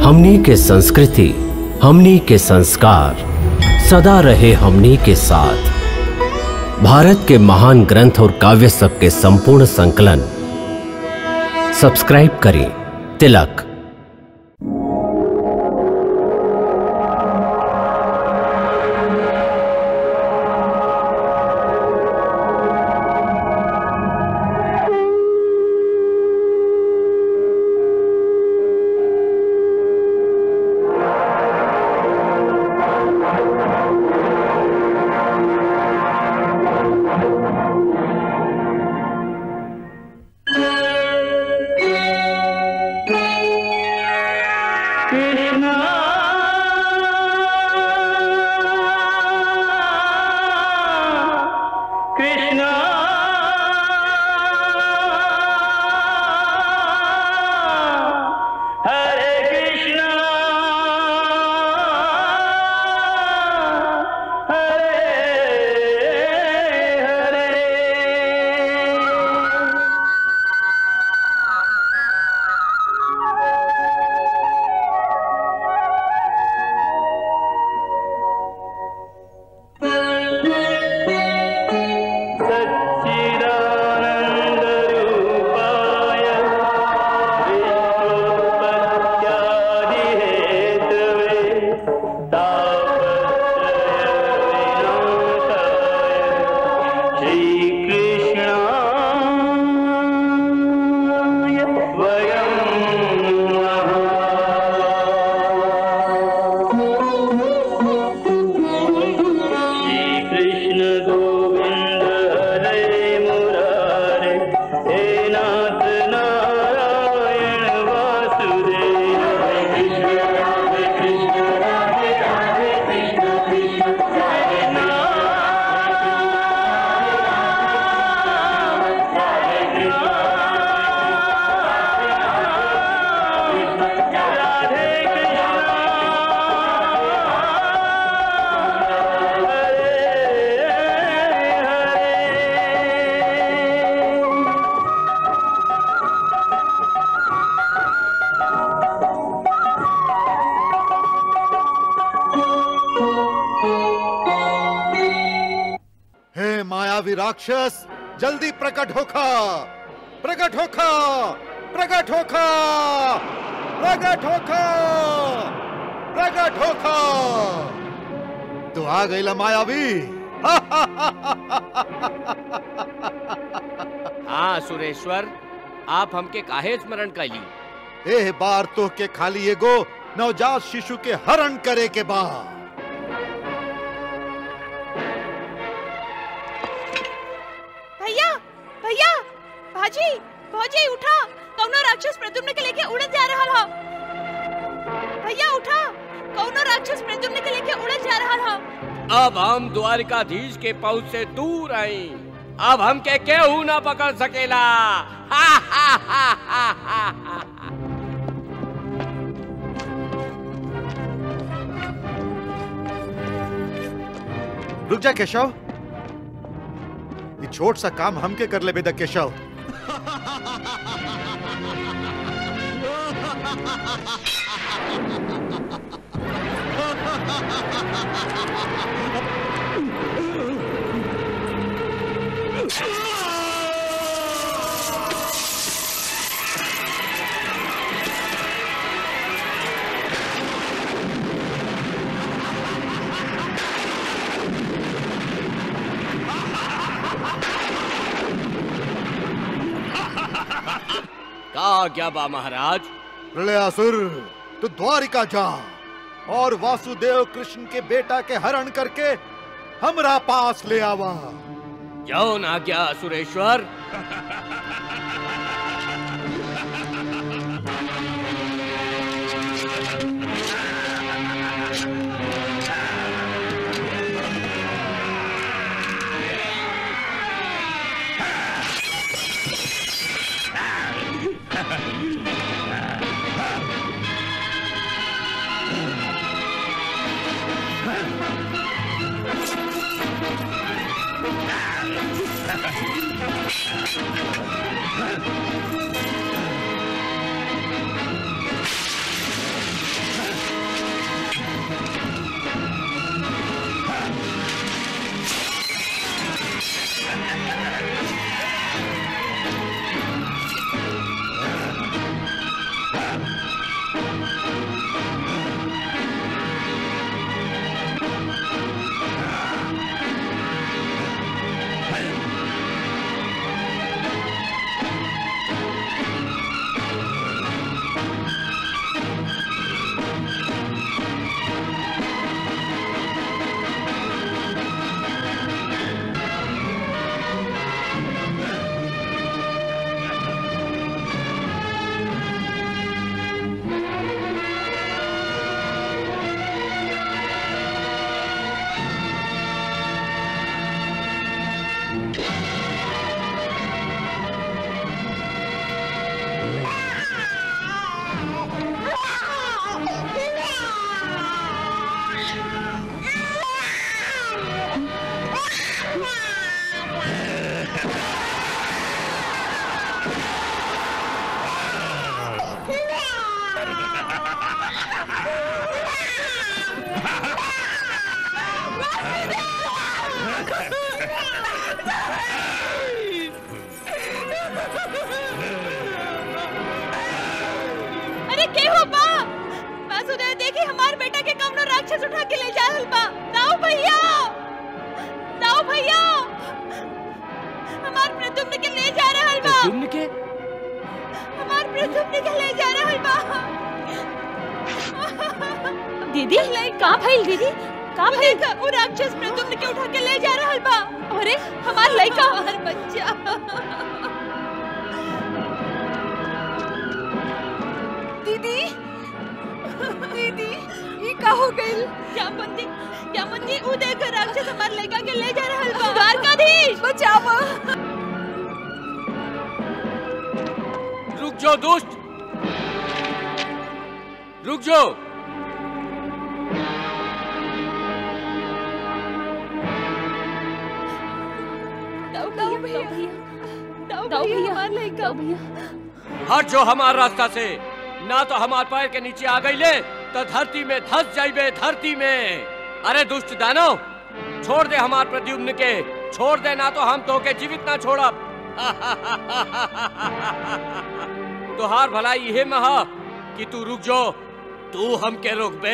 हमनी के संस्कृति हमनी के संस्कार सदा रहे हमनी के साथ भारत के महान ग्रंथ और काव्य सब के संपूर्ण संकलन सब्सक्राइब करें तिलक कृष्णा कृष्णा हरे कृष्णा हरे हरे सच्चिदानन्दरूपाय विश्वोत्पत्त्यादिहेतवे तापत्रयविनाशाय श्रीकृष्णाय वयं श्रीकृष्ण गोविन्द हरे मुरारे हे नाथ नारायण वासुदेव हरे कृष्ण हरे कृष्ण राधे राधे कृष्ण कृष्ण हरे राधे हे मायावी राक्षस जल्दी प्रकट होखा प्रकट होखा प्रकट होखा प्रकट होखा प्रकट होखा तू आ गईला मायावी हाँ सुरेश्वर आप हमके काहे स्मरण कैली एह बार तो के खाली एगो नवजात शिशु के हरण करे के बा भैया भैया भाजी भौजी उठा कौनो राक्षस प्रद्युम्न के लेके उड़त जा रहा हा भैया उठा कौनो राक्षस प्रद्युम्न के लेके उड़त जा रहा हा अब हम द्वारिकाधीश के पहुंच से दूर आई अब हमके केहू ना पकड़ सकेला हा, हा, हा, हा, हा, हा। रुक जा केशव ये छोट सा काम हमके कर ले बेदा केशव का क्या बा महाराज प्रलयासुर तू द्वारिका जा और वासुदेव कृष्ण के बेटा के हरण करके हमरा पास ले आवा जाओ ना क्या सुरेश्वर कृष्ण अरे के हो बा वासुदेव देखी हमार बेटा के कौनो राक्षस उठा के ले जा रहल बा दाऊ भैया दाऊ भैया हमार प्रद्युम्न के ले जा रहल बा तुमने के हमार प्रद्युम्न के ले जा रहल बा दीदी का भइल दीदी का भइल वो राक्षस प्रद्युम्न के उठा के ले जा रहल बा अरे हमार लइका हमार बच्चा दीदी दीदी ये का हो गइल क्या बंदी क्या बंदी उ देख राक्षस हमार लइका के ले जा रहल बा द्वारकाधीश बचाओ रुक जाओ दोस्त रुक जाओ दाऊ भैया दाऊ भैया हमार लइका हट जो हमार रास्ता से ना तो हमार पैर के नीचे आ गई ले तो धरती में धस जाइबे धरती में अरे दुष्ट दानव छोड़ दे हमार प्रद्युम्न के छोड़ दे ना तो हम तो के जीवित ना छोड़ब तुहार भलाई इहे में ह कि तू रुक जो तू हमके रोकबे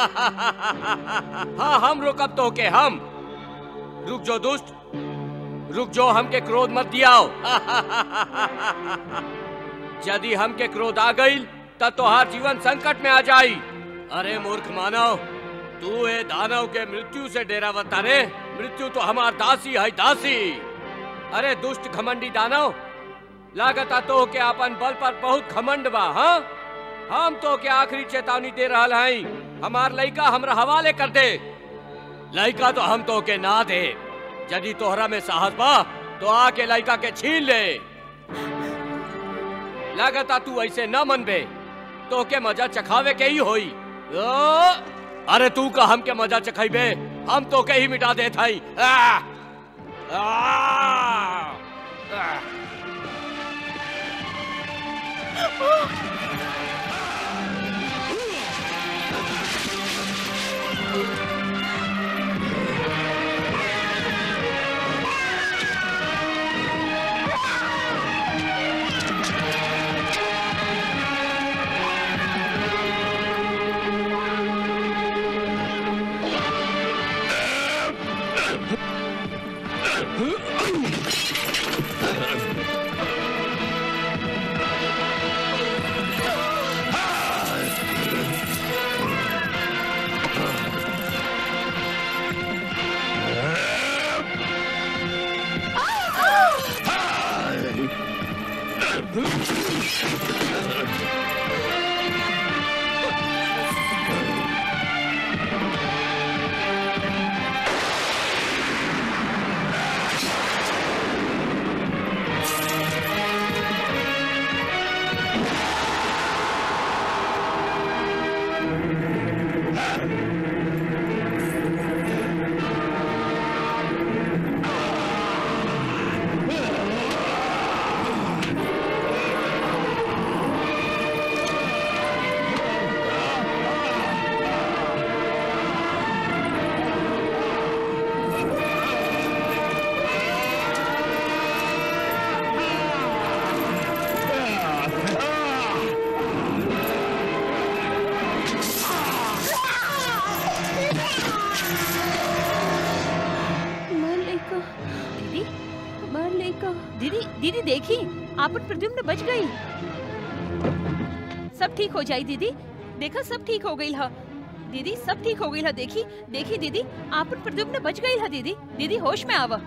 हाँ हम रोकब तो के हम रुक जो दुष्ट रुक जो हमके क्रोध मत दियाओ यदि हमके क्रोध आ गई तब तोहार जीवन संकट में आ जाई अरे मूर्ख मानव तू ए दानव के मृत्यु से डेरा रे मृत्यु तो हमार दासी है दासी अरे दुष्ट घमंडी दानव लागता तो के अपन बल पर बहुत घमंड बा हाँ हम तो के आखिरी चेतावनी दे रहल हई हमार लइका हमरा हवाले कर दे लइका तो हम तो के ना दे यदि तोहरा में साहस बा तो आके लइका के छीन ले लागता तू ऐसे न मनबे तो के मजा चखावे के ही होई ओ, अरे तू का हम के मजा चखाइबे हम तो के ही मिटा देत हई आ, आ, आ। दीदी हमार लइका दीदी दीदी देखी आपन प्रद्युम्न बच गई सब ठीक हो जाई दीदी देखा सब ठीक हो गई ह दीदी सब ठीक हो गई ह देखी देखी दीदी आपन प्रद्युम्न बच गई ह दीदी दीदी होश में आवा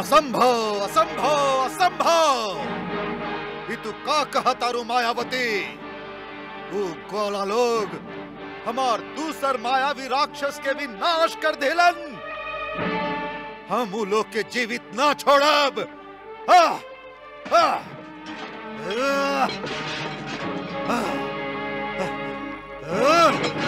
असंभव असंभव असंभव ये तू का कहा तारू मायावती वो गोला लोग हमार दूसर मायावी राक्षस के भी नाश कर देलन हम उ लोग के जीवित ना छोड़ब आ, आ, आ, आ, आ,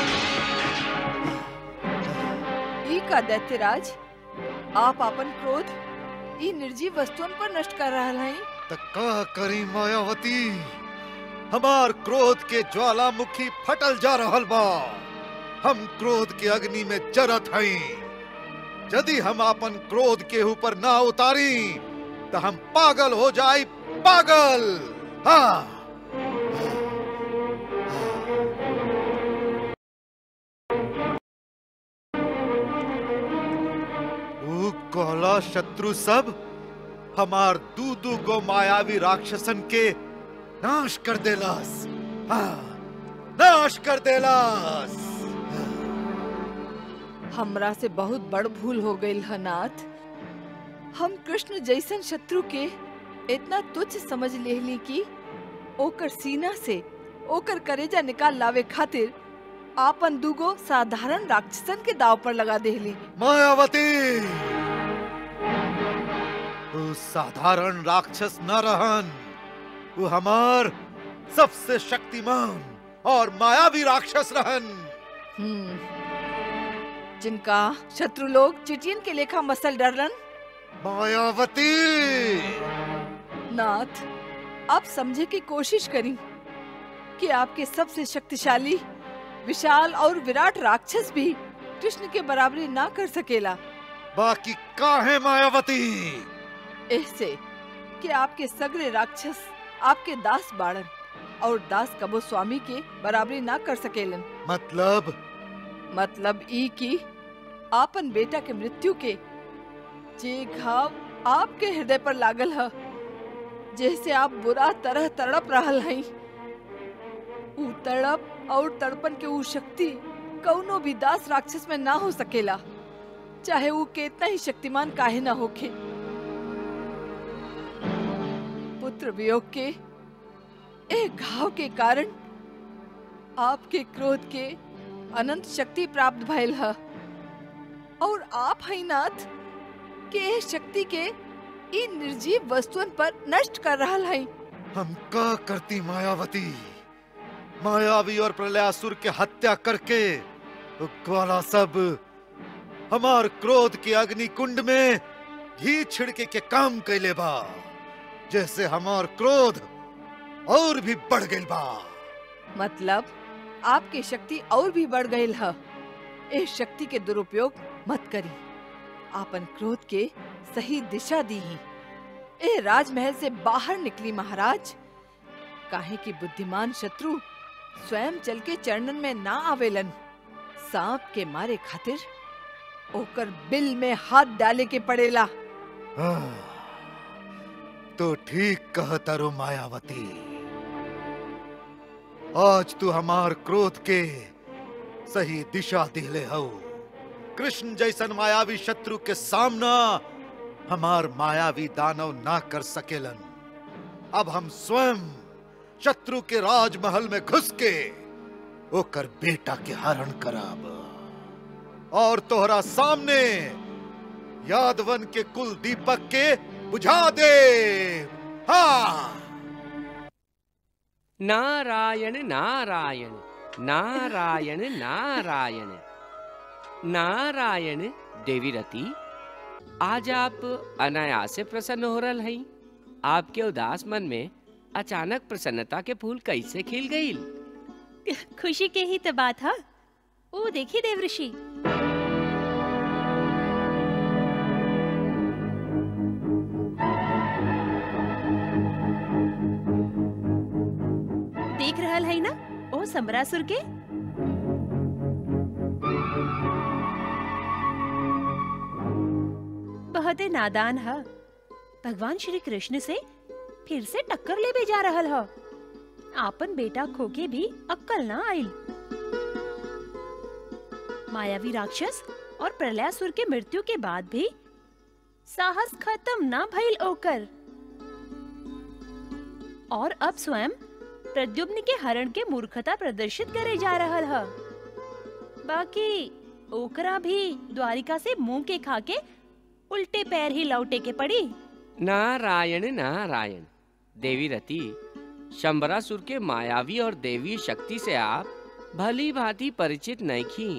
ई का दैत्यराज आप अपन क्रोध ई निर्जीव वस्तुओं पर नष्ट कर रहा हैं त का करी मायावती हमार क्रोध के ज्वालामुखी फटल जा रहल बा हम क्रोध के अग्नि में जरत हई यदि हम अपन क्रोध के ऊपर ना उतारी तो हम पागल हो जाई पागल हाँ ऊ कहला शत्रु सब हमार दू दू गो मायावी राक्षसन के नाश कर देलास हाँ, नाश कर देलास हमरा से बहुत बड़ भूल हो गई है नाथ हम कृष्ण जैसन शत्रु के इतना तुच्छ समझ लेहली कि ओकर सीना से ओकर करेजा निकाल लावे खातिर आपन दूगो साधारण राक्षसन के दाव पर लगा देहली मायावती वो साधारण राक्षस न रहन वो हमार सबसे शक्तिमान और मायावी राक्षस रहन हम्म जिनका शत्रु लोग चिटियन के लेखा मसल डरलन मायावती नाथ आप समझे की कोशिश करी कि आपके सबसे शक्तिशाली विशाल और विराट राक्षस भी कृष्ण के बराबरी ना कर सकेला बाकी का है मायावती ऐसे कि आपके सगरे राक्षस आपके दास बाड़न और दास कबो स्वामी के बराबरी ना कर सकेलन मतलब मतलब ई कि आपन बेटा के मृत्यु के जे घाव आपके हृदय पर लागल है जैसे आप बुरा तरह तड़प रहल हई ऊ तड़प और तड़पन के ऊ शक्ति कौनो भी दास राक्षस में ना हो सकेला चाहे वो कितना ही शक्तिमान काहे ना होखे पुत्र वियोग के एक घाव के कारण आपके क्रोध के अनंत शक्ति प्राप्त भइल है और आप हैं नाथ के एह शक्ति के इन निर्जीव वस्तुओं पर नष्ट कर रहा है हम का करती मायावती मायावी और प्रलयासुर के हत्या करके वो ग्वाला सब हमार क्रोध के अग्नि कुंड में घी छिड़के के काम कैले बा जैसे हमार क्रोध और भी बढ़ गइल बा मतलब आपकी शक्ति और भी बढ़ गई है इस शक्ति के दुरुपयोग मत करी आपन क्रोध के सही दिशा दी ही ए राजमहल से बाहर निकली महाराज काहे कि बुद्धिमान शत्रु स्वयं चल के चरणन में ना आवेलन सांप के मारे खातिर ओकर बिल में हाथ डाले के पड़ेला आह, तो ठीक कहता रो मायावती आज तू हमार क्रोध के सही दिशा दिले हो कृष्ण जैसन मायावी शत्रु के सामना हमार मायावी दानव ना कर सकेलन अब हम स्वयं शत्रु के राजमहल में घुस के ओकर बेटा के हरण करब और तोहरा सामने यादवन के कुल दीपक के बुझा दे हाँ नारायण नारायण नारायण नारायण नारायण देवी रति आज आप अनायास से प्रसन्न हो रहा हई आपके उदास मन में अचानक प्रसन्नता के फूल कैसे खिल गईल खुशी के ही तो बात है ओ देखिए देवऋषि देख रहल है ना ओ समरासुर के बहुत ही नादान है भगवान श्री कृष्ण से फिर से टक्कर ले भी जा रहल है आपन बेटा खोके भी अक्कल ना आइल मायावी राक्षस और प्रलयासुर के मृत्यु के बाद भी साहस खत्म ना भइल ओकर और अब स्वयं प्रद्युम्न के हरण के मूर्खता प्रदर्शित करे जा रहल ह बाकी ओकरा भी द्वारिका से मुंह के खा के उल्टे पैर ही लौटे के पड़ी नारायण नारायण देवी रति शंबरासुर के मायावी और देवी शक्ति से आप भली भांति परिचित नहीं थी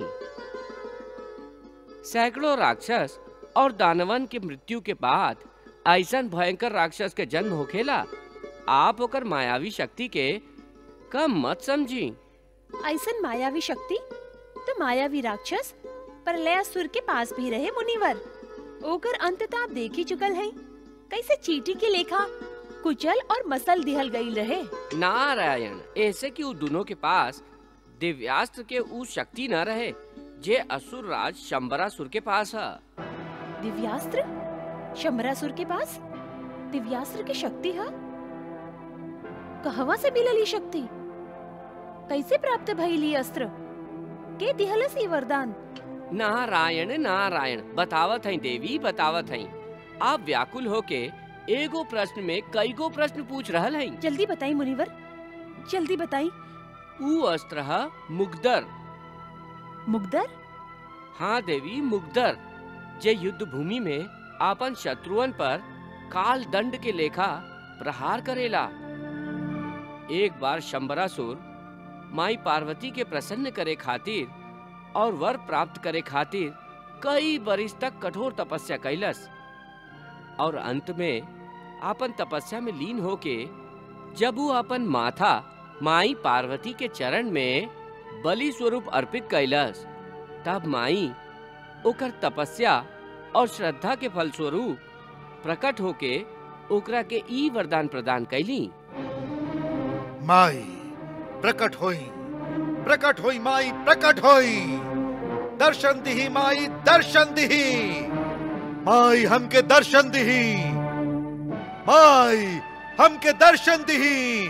सैकड़ों राक्षस और दानवन के मृत्यु के बाद ऐसन भयंकर राक्षस के जन्म होखेला आप ओकर मायावी शक्ति के कम मत समझी ऐसन मायावी शक्ति तो मायावी राक्षस प्रलयासुर के पास भी रहे मुनिवर ओकर अंत तो आप देख ही चुकल हैं कैसे चीटी के लेखा कुचल और मसल दिहल गई रहे नारायण ऐसे कि उ दोनों के पास दिव्यास्त्र के उ शक्ति न रहे जे असुर राज शंबरासुर के पास है दिव्यास्त्र शंबरासुर के पास दिव्यास्त्र की शक्ति है कहवा से मिलल ई शक्ति कैसे प्राप्त भइल ई अस्त्र के दिहलस ई वरदान नारायण नारायण बतावत हैं देवी बतावत हैं आप व्याकुल होके एगो प्रश्न में कई गो प्रश्न पूछ रहल हैं जल्दी बताई मुनिवर जल्दी बताई उ अस्त्र है मुगदर मुगदर हाँ देवी मुगदर जे युद्ध भूमि में आपन शत्रुअन पर काल दंड के लेखा प्रहार करेला एक बार शंबरासुर माई पार्वती के प्रसन्न करे खातिर और वर प्राप्त करे खातिर कई बरिस तक कठोर तपस्या कैलस और अंत में आपन तपस्या में लीन होके जब वो अपन माथा माई पार्वती के चरण में बलि स्वरूप अर्पित कैलस तब माई ओकर तपस्या और श्रद्धा के फलस्वरूप प्रकट होके ओकरा के ई वरदान प्रदान कैली माई प्रकट होई प्रकट होई माई प्रकट होई दर्शन दिही माई दर्शन दिही माई हमके दर्शन दिही माई हमके दर्शन दिही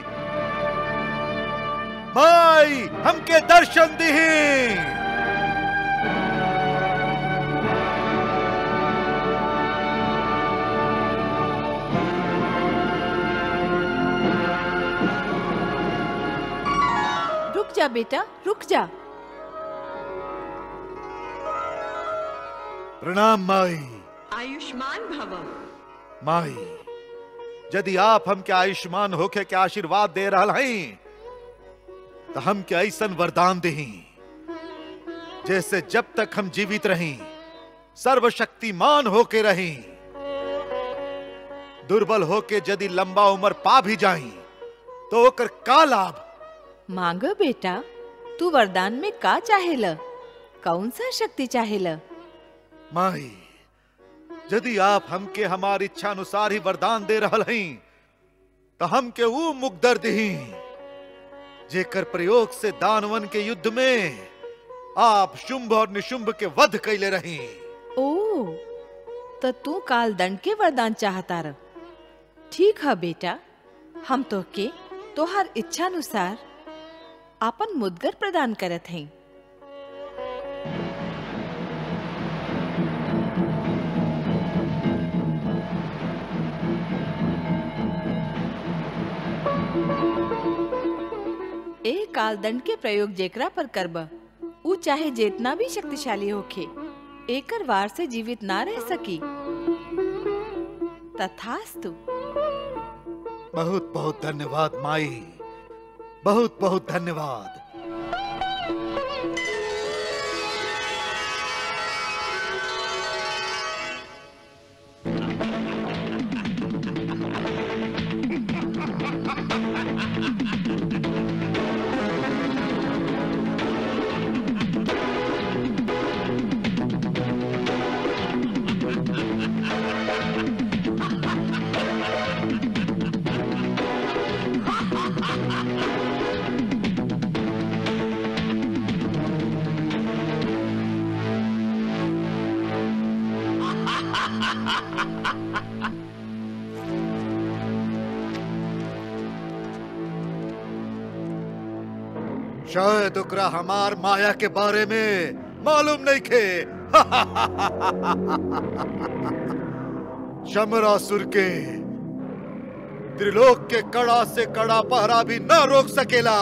माई हमके दर्शन दिही रुक जा बेटा रुक जा प्रणाम माई आयुष्मान भव माई यदि आप हमके आयुष्मान होके के आशीर्वाद दे रहा हैं तो हम के ऐसन वरदान दही जैसे जब तक हम जीवित रही सर्वशक्तिमान होके रही दुर्बल होके यदि लंबा उम्र पा भी जाई तो ओकर का लाभ मांग बेटा तू वरदान में का चाहेला कौन सा शक्ति चाहेला माई यदि आप हमके हमारी इच्छा अनुसार ही वरदान दे रहल हई तो हमके वो मुकदर दही जेकर प्रयोग से दानवन के युद्ध में आप शुंभ और निशुंभ के वध कैले रही ओ तो तू काल दंड के वरदान चाहता रह ठीक है बेटा हम तो के तोहार इच्छा अनुसार आपन मुदगर प्रदान करत हैं ए काल दंड के प्रयोग जेकरा पर करब ऊ चाहे जितना भी शक्तिशाली होखे एकर वार से जीवित ना रह सकी तथास्तु बहुत बहुत धन्यवाद माई बहुत बहुत धन्यवाद शायद ओकरा हमार माया के बारे में मालूम नहीं खे चमरासुर के त्रिलोक के कड़ा से कड़ा पहरा भी न रोक सकेला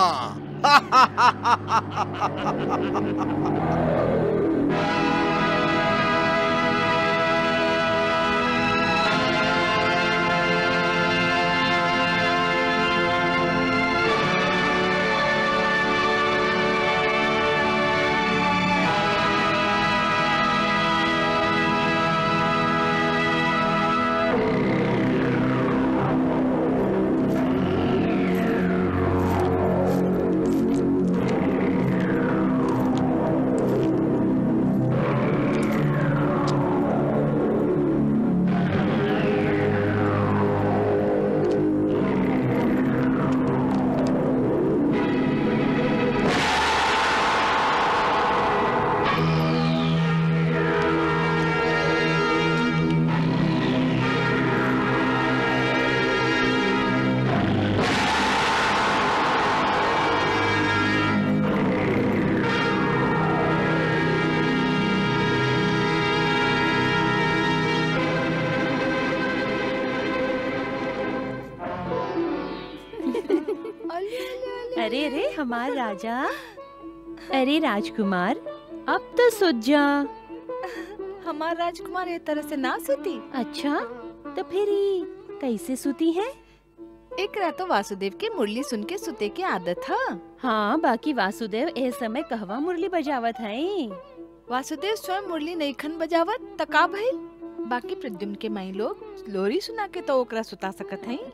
अरे अरे हमार राजा अरे राजकुमार अब तो सुत जा हमार राजकुमार ये तरह से ना सुती अच्छा तो फिर ई कैसे सुती है एक रात तो वासुदेव के मुरली सुन के सुते के आदत है हाँ बाकी वासुदेव ए समय कहवा मुरली बजावत है वासुदेव स्वयं मुरली नहीं खन बजावत तका भइल बाकी प्रद्युम्न के माई लोग लोरी सुना के तो ओकरा सुता सकत हई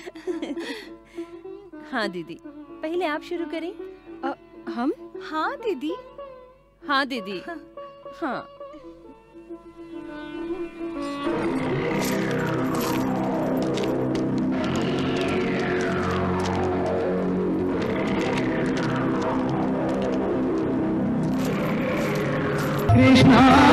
हाँ दीदी पहले आप शुरू करें अ, हम हाँ दीदी हाँ दीदी हाँ कृष्णा